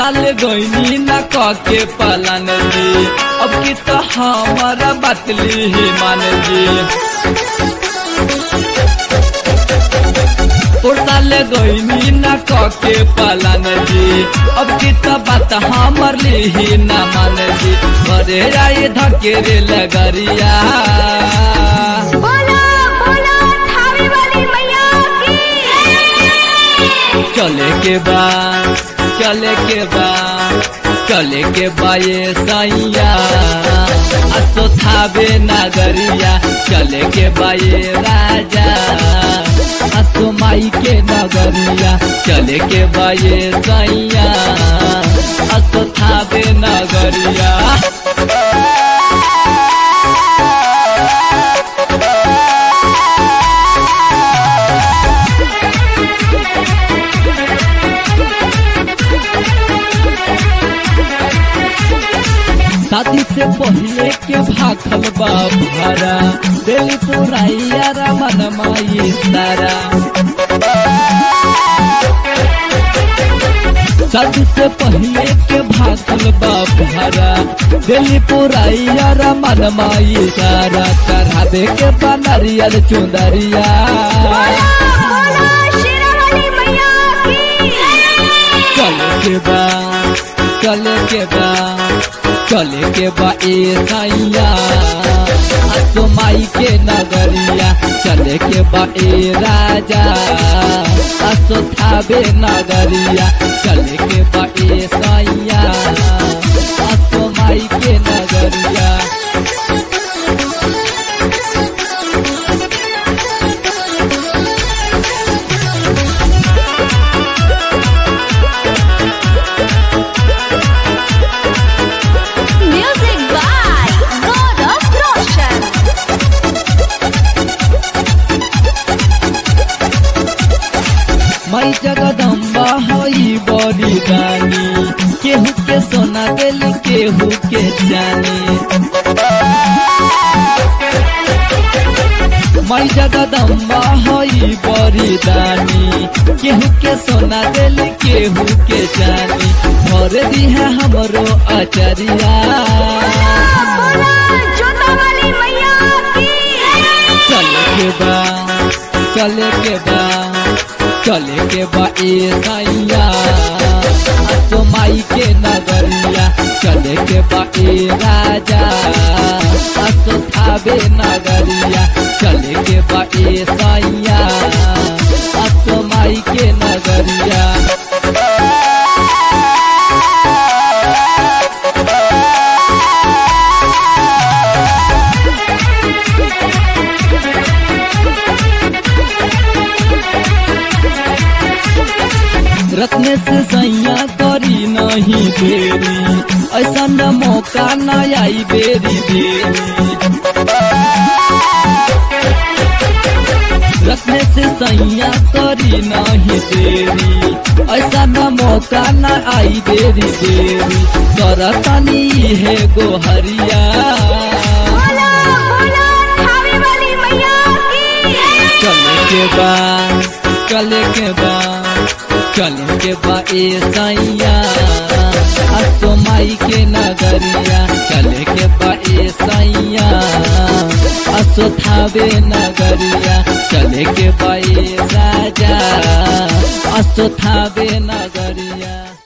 साल गईनी न के पालन जी अब की तो हमारा बतली ही मान जी साल गईनी न के पालन जी अब की तो बात हमर ली ही न मान जी बरे राय धकेरे लगरिया बोलो बोलो थावे वाली मैया की चले के बा चले के बा चले के बा ये सैया असो थाबे नगरिया चले के बा ये राजा असो माई के नगरिया चले के बा ये सैया असो थाबे नगरिया शादी से पहले के भाखल बा भरा दिल पुराइया रमन माई तारा शादी से पहले के भाखल बा भरा दिल पुराइया रमन माई तारा चढ़ा दे के बनरियल चुंदरिया बोलो बोलो शेरा वाली मैया की चले के बा चले के बा चले के बा ए सैया असो माई के नगरिया चले के बा ए राजा असो थाबे नगरिया चले के बा ए सैया असो माई के नगरिया म्यूजिक बाय गौरव रोशन मई जगदम्बा हई बड़ी रानी केहू के सोना दिल केहू के जानी मई जगदम्बा हई बड़ी रानी केहू के सोना दिल केहू के जानी भर दी है हमरो अचरिया बोलो जोता वाली मैया की चले के बा चले के बा चले के बा ए सैया असो माई के नगरिया चले के बा ए राजा असो थाबे नगरिया चले के बा ए सैया असो माई के नगरिया रत्न से सैया करी नहीं देरी ऐसा न मौका न आई बेरी देरी रत्न से सैया करी नहीं देरी ऐसा न मौका न आई देरी देरी करतनी है गोहरिया बोलो बोलो थावे वाली मैया की चले के बा चले के बा चले के बा ए सैया असो माई के नगरिया चले के बा ए सैया असो थावे नगरिया चले के बा ए राजा असो थावे नगरिया